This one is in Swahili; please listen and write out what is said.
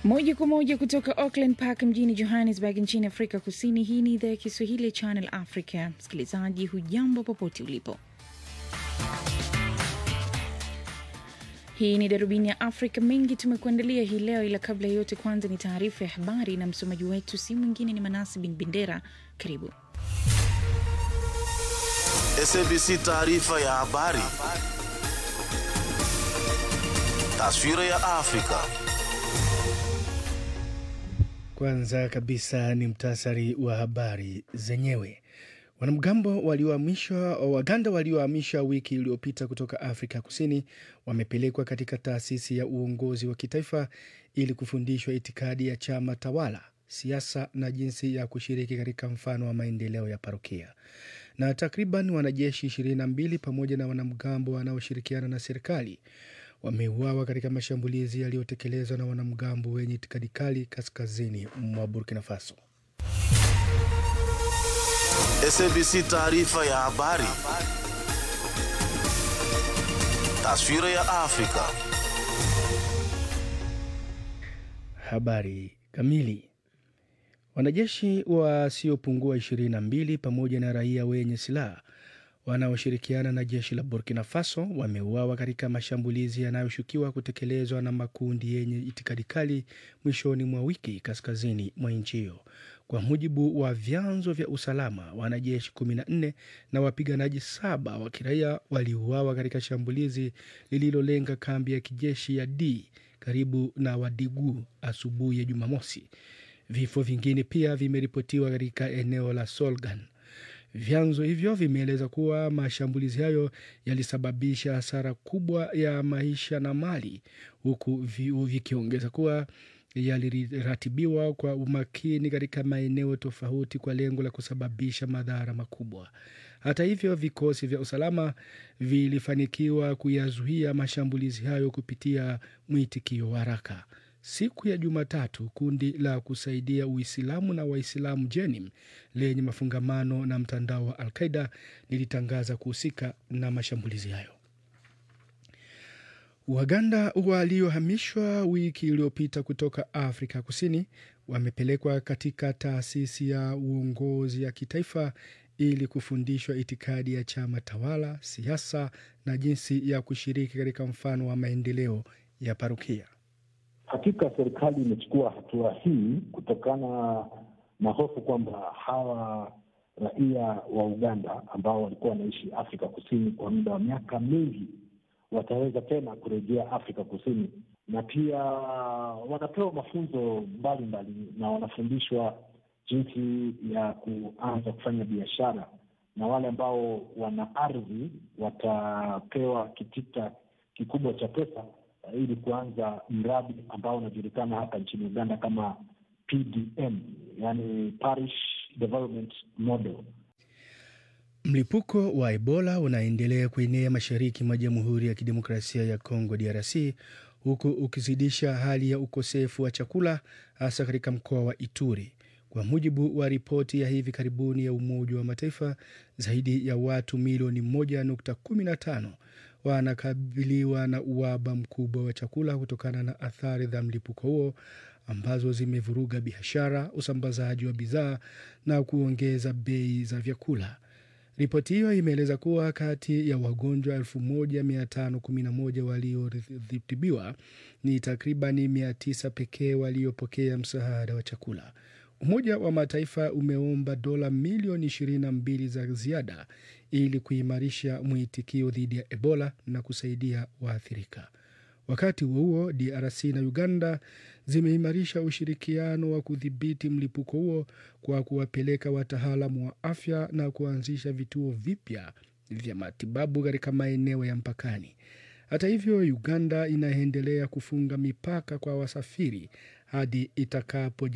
Moja kwa moja kutoka Auckland Park mjini Johannesburg nchini Afrika Kusini. Hii ni idhaa ya Kiswahili ya Channel Africa. Msikilizaji, hujambo popote ulipo. Hii ni darubini ya Afrika. Mengi tumekuandalia hii leo, ila kabla ya yote, kwanza ni taarifa ya habari na msomaji wetu si mwingine ni Manasi Bin Bendera. Karibu. SABC taarifa ya habari. Taswira ya Afrika. Kwanza kabisa ni mtasari wa habari zenyewe. Wanamgambo waliohamishwa Waganda waliohamishwa wiki iliyopita kutoka Afrika Kusini wamepelekwa katika taasisi ya uongozi wa kitaifa ili kufundishwa itikadi ya chama tawala, siasa na jinsi ya kushiriki katika mfano wa maendeleo ya parokia. Na takriban wanajeshi 22 pamoja na wanamgambo wanaoshirikiana na serikali wameuawa katika mashambulizi yaliyotekelezwa na wanamgambo wenye itikadi kali kaskazini mwa Burkina Faso. SABC taarifa ya habari. Taswira ya Afrika. Habari kamili. Wanajeshi wasiopungua 22 pamoja na raia wenye silaha wanaoshirikiana na jeshi la Burkina Faso wameuawa katika mashambulizi yanayoshukiwa kutekelezwa na makundi yenye itikadi kali mwishoni mwa wiki kaskazini mwa nchi hiyo. Kwa mujibu wa vyanzo vya usalama, wanajeshi 14 na wapiganaji saba wa kiraia waliuawa katika shambulizi lililolenga kambi ya kijeshi ya D karibu na Wadigu asubuhi ya Jumamosi. Vifo vingine pia vimeripotiwa katika eneo la Solgan. Vyanzo hivyo vimeeleza kuwa mashambulizi hayo yalisababisha hasara kubwa ya maisha na mali, huku vikiongeza kuwa yaliratibiwa kwa umakini katika maeneo tofauti kwa lengo la kusababisha madhara makubwa. Hata hivyo, vikosi vya usalama vilifanikiwa kuyazuia mashambulizi hayo kupitia mwitikio wa haraka. Siku ya Jumatatu, kundi la kusaidia Uislamu na Waislamu Jenim lenye mafungamano na mtandao wa Al-Qaida lilitangaza kuhusika na mashambulizi hayo. Waganda waliohamishwa wiki iliyopita kutoka Afrika Kusini wamepelekwa katika taasisi ya uongozi ya kitaifa ili kufundishwa itikadi ya chama tawala, siasa na jinsi ya kushiriki katika mfano wa maendeleo ya parokia. Hakika serikali imechukua hatua hii kutokana na hofu kwamba hawa raia wa Uganda ambao walikuwa wanaishi Afrika Kusini kwa muda wa miaka mingi wataweza tena kurejea Afrika Kusini, na pia wanapewa mafunzo mbalimbali na wanafundishwa jinsi ya kuanza kufanya biashara, na wale ambao wana ardhi watapewa kitita kikubwa cha pesa ili kuanza mradi ambao unajulikana hapa nchini Uganda kama PDM, yani Parish Development Model. Mlipuko wa Ebola unaendelea kuenea mashariki mwa Jamhuri ya Kidemokrasia ya Kongo DRC, huku ukizidisha hali ya ukosefu wa chakula hasa katika mkoa wa Ituri. Kwa mujibu wa ripoti ya hivi karibuni ya Umoja wa Mataifa, zaidi ya watu milioni 1.15 wanakabiliwa na uhaba mkubwa wa chakula kutokana na athari za mlipuko huo ambazo zimevuruga biashara, usambazaji wa bidhaa na kuongeza bei za vyakula. Ripoti hiyo imeeleza kuwa kati ya wagonjwa 1511 walioritibiwa ni takribani 900 pekee waliopokea msaada wa chakula. Umoja wa Mataifa umeomba dola milioni 22 za ziada ili kuimarisha mwitikio dhidi ya Ebola na kusaidia waathirika. Wakati huo huo, DRC na Uganda zimeimarisha ushirikiano wa kudhibiti mlipuko huo kwa kuwapeleka wataalamu wa afya na kuanzisha vituo vipya vya matibabu katika maeneo ya mpakani. Hata hivyo, Uganda inaendelea kufunga mipaka kwa wasafiri hadi itakapo